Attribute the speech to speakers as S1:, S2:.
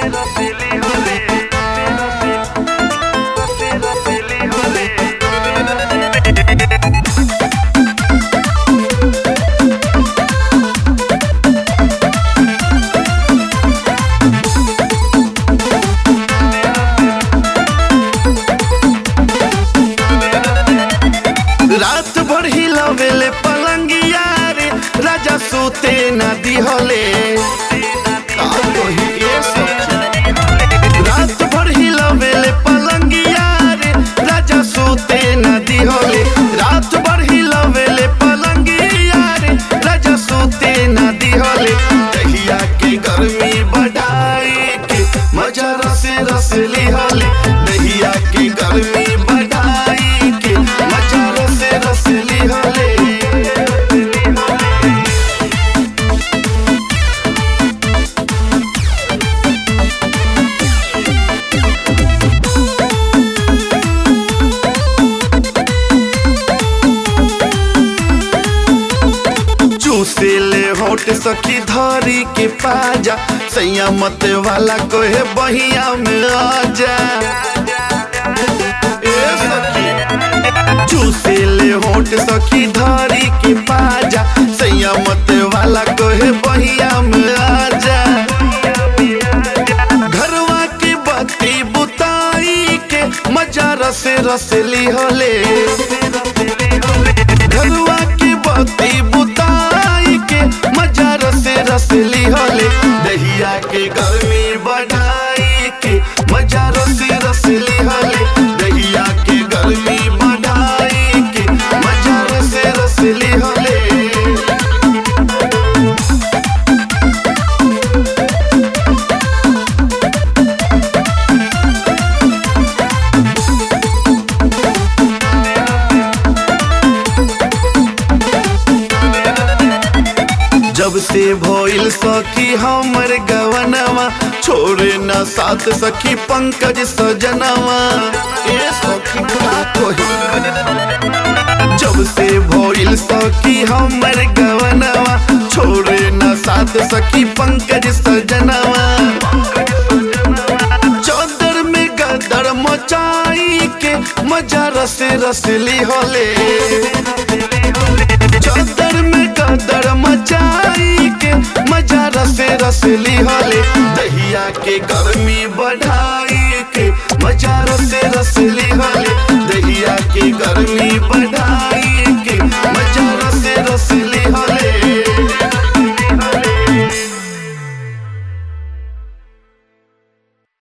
S1: रात भर हिलावेले पलंगिया रे राजा सोते ना दिहले का कही ए सखी रात भर हिलावेले पलंगिया रे राजा सोते ना दिहले रात भर हिलावेले पलंगिया रे राजा सोते ना दिहले दहिया के गर्मी बढ़ाई के मजा रसे रस लिहले दहिया के गर्मी बढ़ाई के मजा रसे रस लिहले चूसे ले होट सखी धरी के पाजा सैया मत वाला कोहे बहिया में आजा ए सखी चूसे ले होट सखी धरी के पाजा सैया मत वाला कोहे बहिया में आजा घरवा की बत्ती बुताई के मजा रसे रसली होले घरवा की बत्ती बुताई के मजा रसे रसली होले दहिया के गर्मी बढ़ाई के मजा रसे रसली होले दहिया के गर्मी बढ़ाई के मजा रसे रसली होले जब से भइल सखी हमर गवनवा छोड़े न साथ सखी पंकज सजनवा ए सखी का कही जब से भइल सखी हमर गवनवा छोड़े न साथ सखी पंकज सजनवा चादर में गदर मचाई के मजा रसे रसली होले चादर में गदर मचाई के मजा रसे रसली होले दहिया के गर्मी बढ़ाई के मजा रसे रसली होले दहिया के गर्मी बढ़ाई